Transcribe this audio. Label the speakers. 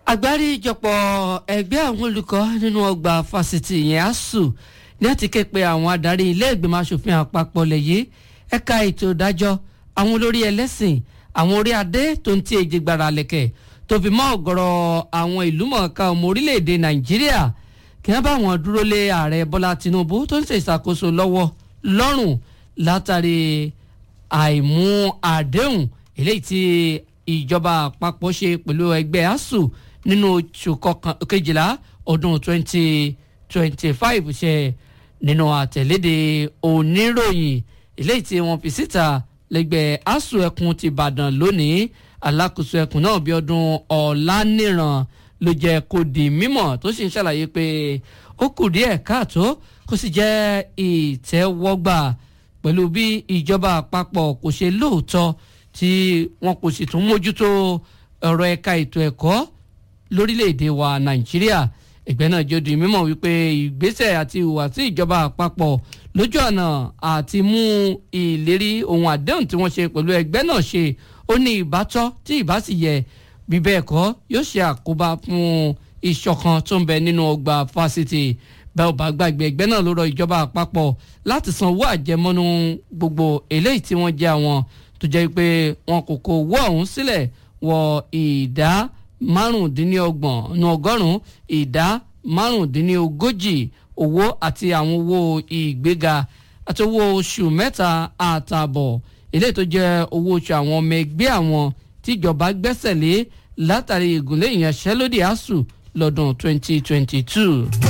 Speaker 1: àgbáríjọpọ̀ ẹgbẹ́ àwọn olùkọ́ nínú ọgbà fásitì yẹn asuu ní àti ké pe àwọn adarí ilé ìgbìmọ̀ asòfin àpapọ̀ lẹ́yìn ẹ̀ka ètò ìdájọ́ àwọn olórí ẹlẹ́sìn àwọn orí adé tó ń tí èjì gbára lẹ̀kẹ̀ tó fi mọ́ ọ̀gọ̀rọ̀ àwọn ìlú mọ̀ọ́ká ọmọ orílẹ̀-èdè nàìjíríà kí wọ́n bá wọn dúró lé ààrẹ bọ́lá tinubu tó ń ṣe ìṣàkóso lọ́wọ́ lọ́rùn látàrí àìmú àdéhùn eléyìí tí ìjọba àpapọ̀ ṣe pẹ̀lú ẹgbẹ́ asuu nínú oṣù kejìlá ọdún 2025 ṣe nínú àtẹ̀léde oníròyìn eléyìí tí wọ́n fi síta lẹ́gbẹ́ asuu ẹkùn ti ìbàdàn lónìí alákòóso ẹkùn náà bí ọdún ọ̀lànìràn ló jẹ́ kó di mímọ̀ tó sì ń ṣàlàyé pé ó kù díẹ̀ káàtó kó sì jẹ́ ìtẹ́wọ́gbà pẹ̀lú bí ìjọba àpapọ̀ kò ṣe lóòótọ́ tí wọn kò sì tún mójútó ọ̀rọ̀ ẹ̀ka ètò ẹ̀kọ́ lórílẹ̀‐èdè wa nàìjíríà ẹgbẹ́ náà jẹ́ di mímọ̀ wípé ìgbésẹ̀ àti ìhùwàsí ìjọba àpapọ̀ lójú ọ̀nà àti mú ìlérí ohun àdéhùn tí wọ́n ṣe pẹ̀lú ẹgbẹ́ náà ṣe ó ní ìbátọ́ tí ìbá sì yẹ bí bẹ́ẹ̀ kọ́ yóò ṣe àkóbá fún ìṣọ̀kan tó ń bẹ nínú ọgbà fásitì bẹ́ẹ̀ ò bá gbàgbé ẹgbẹ́ náà ló rọ ìjọba àpapọ̀ láti san owó àjẹmọ́nú gbogbo eléyìí tí wọ́n jẹ́ àwọn tó jẹ́ pé wọn kò kó owó ọ̀hún sílẹ̀ wọ ìdá márùndínlọ́gbọ̀n ní ọgọ́rùn-ún ìdá márùndínlógójì owó àti àwọn owó ìgbéga àti owó oṣù mẹ́ta àtààbọ̀ eléyìí tó jẹ́ owó oṣù àwọn ọmọ ẹgbẹ́ àwọn tíjọba gbẹ́sẹ̀ lé látàrí ìgúnlẹ̀ ìyanṣẹ́lódì asuu lọ́dún 2022.